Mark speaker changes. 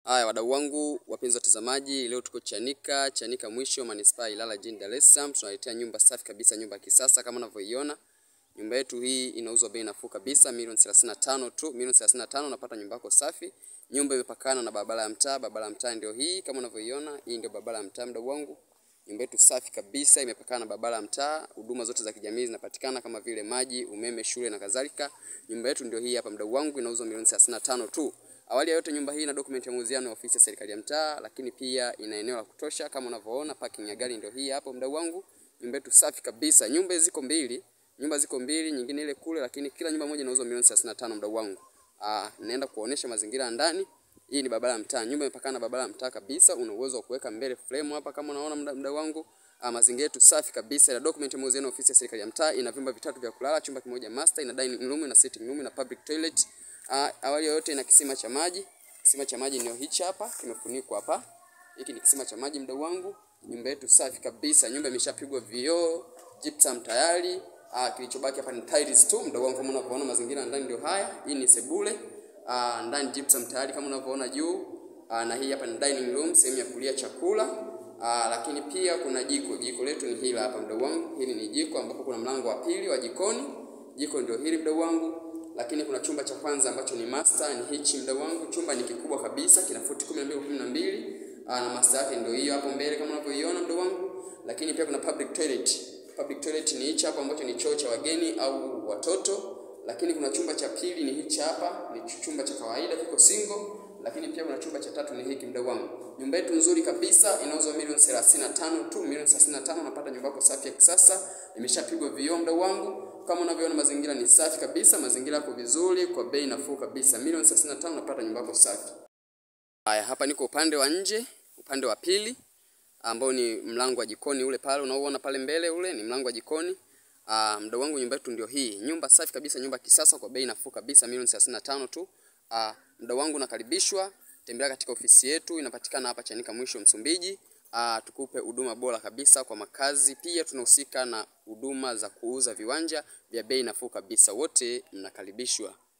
Speaker 1: Haya, wadau wangu wapenzi watazamaji, leo tuko Chanika, Chanika mwisho manispaa Ilala jijini Dar es Salaam. Tunaletea nyumba safi kabisa, nyumba ya kisasa kama unavyoiona. Nyumba yetu hii inauzwa bei nafuu kabisa, milioni 35 tu, milioni 35 unapata nyumba yako safi. Nyumba imepakana na barabara ya mtaa, barabara ya mtaa ndio hii kama unavyoiona, hii ndio barabara ya mtaa mdau wangu. Nyumba yetu safi kabisa, imepakana na barabara ya mtaa. Huduma zote za kijamii zinapatikana kama vile maji, umeme, shule na kadhalika. Nyumba yetu ndio hii hapa mdau wangu, inauzwa milioni 35 tu. Awali ya yote nyumba hii ina document ya mauziano ya ofisi ya serikali ya mtaa, lakini pia ina eneo la kutosha kama unavyoona. Parking ya gari ndio hii hapo mdau wangu. Nyumba yetu safi kabisa. Nyumba ziko mbili, nyumba ziko mbili, nyingine ile kule, lakini kila nyumba moja inauzwa milioni 35 mdau wangu. Ah, naenda kuonesha mazingira ya ndani. Hii ni barabara ya mtaa. Nyumba imepakana na barabara ya mtaa kabisa. Una uwezo wa kuweka mbele frame hapa kama unaona mdau wangu. Ah, mazingira yetu safi kabisa. Ina document ya mauziano ya ofisi ya serikali ya mtaa. Ina vyumba vitatu vya kulala, chumba kimoja master, ina dining room, ina sitting room, ina public toilet. Uh, awali yote ina kisima cha maji. Kisima cha maji ndio hichi hapa, kimefunikwa hapa. Hiki ni kisima cha maji mdau wangu. Nyumba yetu safi kabisa. Nyumba imeshapigwa vioo, gypsum tayari. Uh, kilichobaki hapa ni tiles tu mdau wangu, kama unavyoona mazingira ndani ndio haya. Hii ni sebule. Uh, ndani gypsum tayari kama unavyoona juu. Uh, na hii hapa ni dining room, sehemu ya kulia chakula. Uh, lakini pia kuna jiko. Jiko letu ni hili hapa mdau wangu. Hili ni jiko ambapo kuna mlango wa pili wa jikoni. Jiko ndio hili mdau wangu lakini kuna chumba cha kwanza ambacho ni master, ni hichi mdau wangu. Chumba ni kikubwa kabisa, kina futi 12 kwa 12 na master yake ndio hiyo hapo mbele kama unavyoiona mdau wangu. Lakini pia kuna public toilet. Public toilet ni hichi hapo ambacho ni choo cha wageni au watoto. Lakini kuna chumba cha pili ni hichi hapa, ni chumba cha kawaida kiko single. Lakini pia kuna chumba cha tatu ni hiki mdau wangu. Nyumba yetu nzuri kabisa inauzwa milioni 35 tu, milioni 35 unapata nyumba yako safi ya kisasa, imeshapigwa vioo mdau wangu. Kama unavyoona mazingira ni safi kabisa, mazingira yako vizuri kwa bei nafuu kabisa. Milioni 35 unapata nyumba yako safi. Haya, hapa niko upande wa nje, upande wa pili ambao ni mlango wa jikoni ule pale unaoona pale mbele ule ni mlango wa jikoni. Ah, mdau wangu nyumba yetu ndio hii. Nyumba safi kabisa, nyumba kisasa kwa bei nafuu kabisa, milioni 35 tu. Ah, mdau wangu nakaribishwa, tembelea katika ofisi yetu inapatikana hapa Chanika mwisho Msumbiji. Uh, tukupe huduma bora kabisa kwa makazi. Pia tunahusika na huduma za kuuza viwanja vya bei nafuu kabisa. Wote mnakaribishwa.